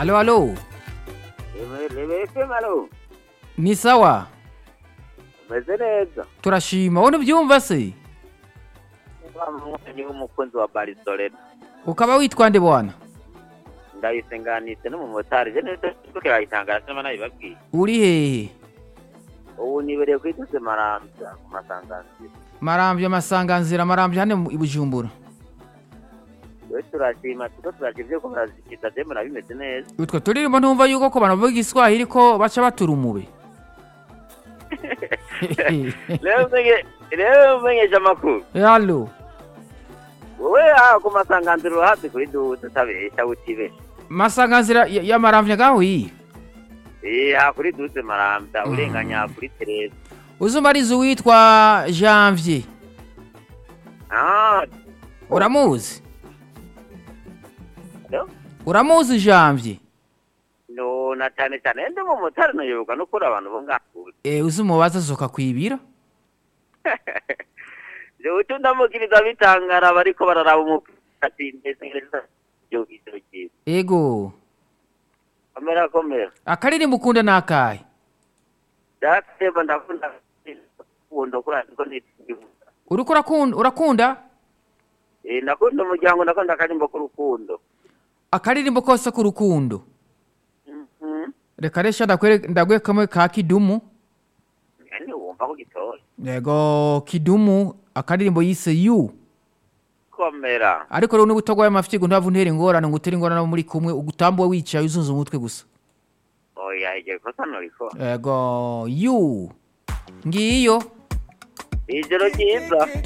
Alo, alo. Rebeke malo. Ni sawa. Umeze neza. Turashima. Wowe ubyumva se? Ni umukunzi wa Barcelona. Ukaba witwa nde bwana? Ndayisenganitse n'umumotari. Je nese tukira itangara sema nabibabwiye. Uri hehe? Ubu nibereye kwituse marambya ku masanganzira. Marambya masanganzira marambya hane mu- i Bujumbura. Rero turashima tuko turashima ibyo ko barazikita demura bimeze neza. Utwo turirimbo ntumva yuko ko abantu bavuga Igiswahili ko baca batura umube. Rero mwenye rero mwenyeje amakuru. Halo. Wowe aha ku masanganzira urahazi kuri duze utabesha utibesha. Masanganzira ya, ya marambya gaho iyi. Eh aha kuri duze marambya urenganya kuri Tereza. Uzumariza uwitwa Janvier. Ah, Uramuzi? no. Uramuzi Janvier? No, na cyane cyane ndi mu motari nayoboka no kuri abantu bo ngakuze. Eh uzumubaza zoka kwibira? Jewe utu ndamukiriza bitangara bariko bararaba umupira ati mbese ngereza yo gitero cyiza. Ego. Komera komera. Akariri mukunda nakaye. Dateba ndakunda kundo kuri ariko ni Uriko urakunda urakunda? Eh nakunda umuryango ndakunda akarimbo k'urukundo. Akaririmbo kose k'urukundo. Mhm. Reka resha ndakwere ndagwe kamwe ka kidumu. Yani wumva ko gitoye. Yego kidumu akaririmbo yise you. Komera. Ariko rero n'ubutagwaye amafyigo ntavu ntere ingorane ngo utere ingorane muri kumwe ugutambuwe wicaye uzunze umutwe gusa. Oya igiye kosa noriko. Yego you. Ngiyo. Ijoro ryiza.